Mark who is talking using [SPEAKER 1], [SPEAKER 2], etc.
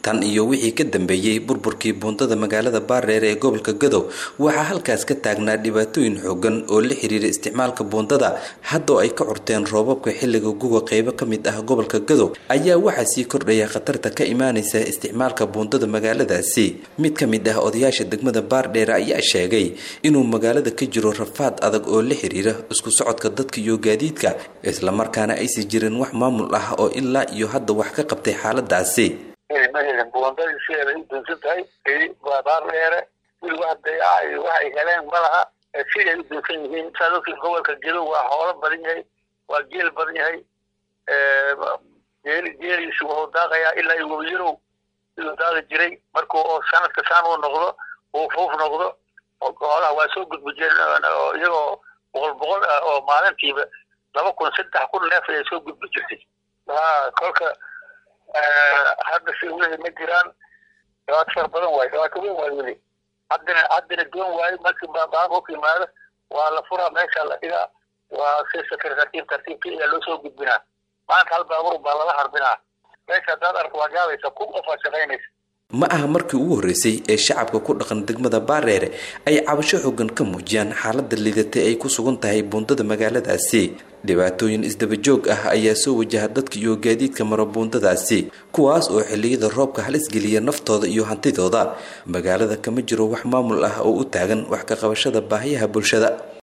[SPEAKER 1] tan iyo wixii ka dambeeyey burburkii buundada magaalada baardheere ee gobolka gadow waxaa halkaas ka taagnaa dhibaatooyin xoogan oo la xiriira isticmaalka buundada haddoo ay ka curteen roobabka xilliga guga qeybo ka mid ah gobolka gadow ayaa waxaa sii kordhaya khatarta ka imaanaysa isticmaalka buundada magaaladaasi mid ka mid ah odayaasha degmada baardheere ayaa sheegay inuu magaalada ka jiro rafaad adag oo la xiriira isku socodka dadka iyo gaadiidka islamarkaana aysi jirin wax maamul ah oo ilaa iyo hadda wax ka qabtay xaaladaasi
[SPEAKER 2] buundadii sideeda u dunsan tahay baardheere wili wax dayaca iyo wax ay heleen ma laha siday u dunsan yihiin saa dadkii gobolka gedo waa hoolo badan yahay waa geel badan yahay geeli geeliisu wuxuu daaqayaa ilaa iyo wabiyarow siduu daaqi jiray markuu oo sanadka saan uu noqdo uu fuuf noqdo hoolaha waa soo gudbujeen iyagoo boqol boqol ah oo maalintiiba laba kun saddex kun neef ayay soo gudbi jirtay ha kolka hadda si weli ma jiraan dhibaato fara badan waayo dhibaato weyn waayo weli haddina haddina doon waayo markii baanku yimaado waa la furaa meesha la dhigaa waa si sakar tartiib tartiibka ayaa loo soo gudbinaa maanta hal baabur baa lala harbinaa meesha haddaad arko waa gaabaysa kun qof aa shaqaynaysa
[SPEAKER 1] ma aha markii ugu horreysay ee shacabka ku dhaqan degmada baareere ay cabasho xoogan ka muujiyaan xaaladda liidatay ay ku sugan tahay buundada magaaladaasi dhibaatooyin isdabajoog ah ayaa soo wajaha dadka iyo gaadiidka mara buundadaasi kuwaas oo xilliyada roobka halis geliya naftooda iyo hantidooda magaalada kama jiro wax maamul ah oo u taagan wax ka qabashada baahiyaha bulshada